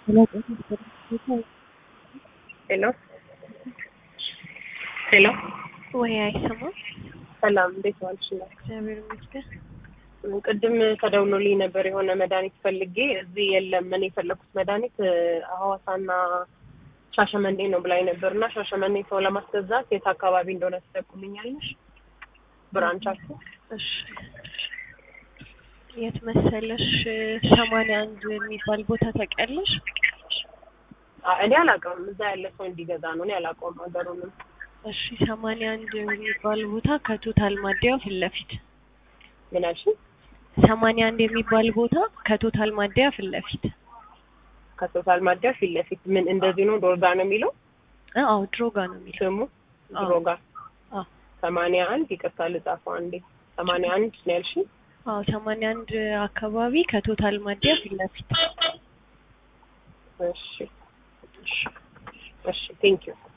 ሄሎ ሄሎ ወይ አይሰማም። ሰላም እንዴት ዋልሽ? ነው እግዚአብሔር ይመስገን። ቅድም ተደውሎልኝ ነበር የሆነ መድኃኒት ፈልጌ እዚህ የለም። እኔ የፈለኩት መድኃኒት ሐዋሳና ሻሸመኔ ነው ብላኝ ነበር እና ሻሸመኔ ሰው ለማስገዛት የት አካባቢ እንደሆነ ትጠቁምኛለሽ? ብራንቻችሁ? እሺ የት መሰለሽ? ሰማንያ አንድ የሚባል ቦታ ታውቂያለሽ? አ- እኔ አላውቀውም። እዛ ያለ ሰው እንዲገዛ ነው። እኔ አላውቀውም ሀገሩንም። እሺ ሰማንያ አንድ የሚባል ቦታ ከቶታል ማደያው ፊት ለፊት ምን አልሽኝ? ሰማንያ አንድ የሚባል ቦታ ከቶታል ማደያ ፊት ለፊት ከቶታል ማደያ ፊት ለፊት ምን እንደዚህ ነው? ዶርጋ ነው የሚለው አዎ ድሮጋ ነው የሚለው ስሙ አዎ። ድሮጋ አዎ ሰማንያ አንድ ይቅርታ ልጻፈው አንዴ ሰማንያ አንድ ነው ያልሽኝ? አዎ ሰማንያ አንድ አካባቢ ከቶታል ማደያ ፊት ለፊት እሺ እሺ እሺ ቴንክ ዩ